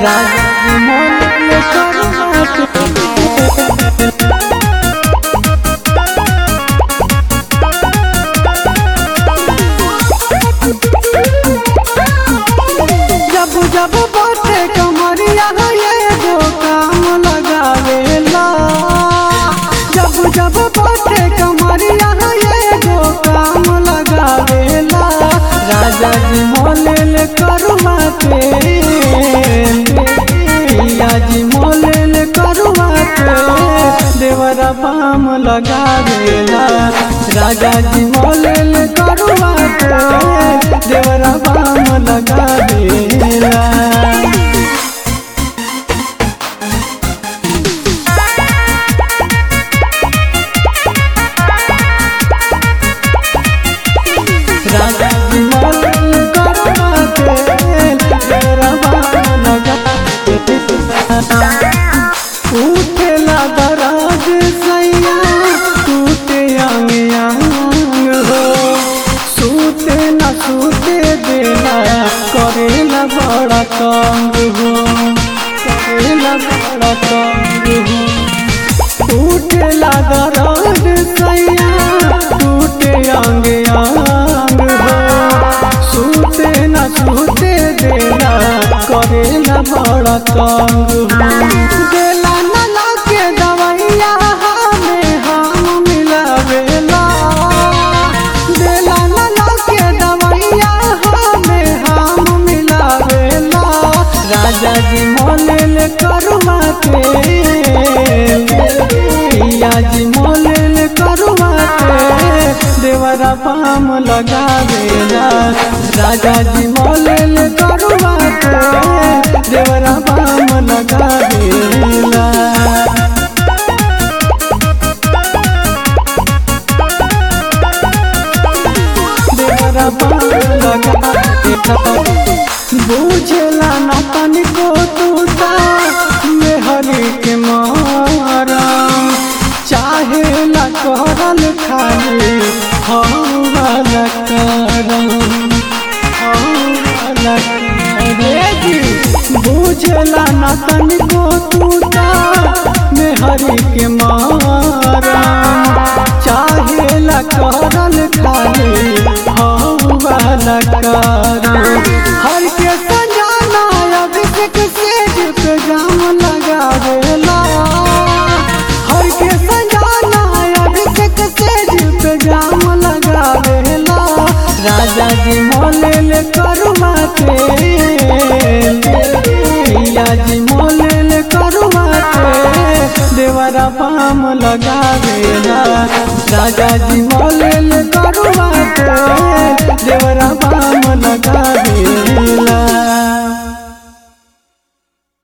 राजा जी मोले करुआ के जब जब बाटे कमरिया ये जो काम लगावेला जब जब बाटे कमरिया ये जो काम लगावेला राजा जी मोलेल करुआ के पिया जी मोलेल करुआ के देवरा पाम लगावेला राजा जी मोलेल करुआ के देवरा पाम लगावेला राजा जी मोलेल करुआ के देवरा पाम लगावेला उठेला दराज सैया टूटे अंग अंग हो सूते न सूते देला करेला बड़ा तंग हो करेला बड़ा तंग हो उठेला दराज सैया टूटे अंग अंग हो सूते न सूते देला करेला बड़ा तंग हो देला न लागे दवैया हमें हम मिलावेला देला न लागे दवैया हमें हम मिलावेला राजा जी मोलेल करुआ के पिया जी मोलेल करुआ के देवरा पाम लगावेला राजा जी मोलेल करुआ के देवरा पाम लगावेला देवरा पाम लगावेला बुझला न तनिको तूता मेहरी के मारा चाहे ला करल खाली हौला करम हौला जी बुझला न तनिको तूता मेहरी के मारा चाहे ला करल खाली हौला करम हर के सजाना अभिषेक सेज पे जाम लगावेला हर के सजाना अभिषेक सेज पे जाम लगावेला राजा जी मोलेल करुआ के पिया जी मोलेल करुआ के देवरा पाम लगावेला राजा जी मोलेल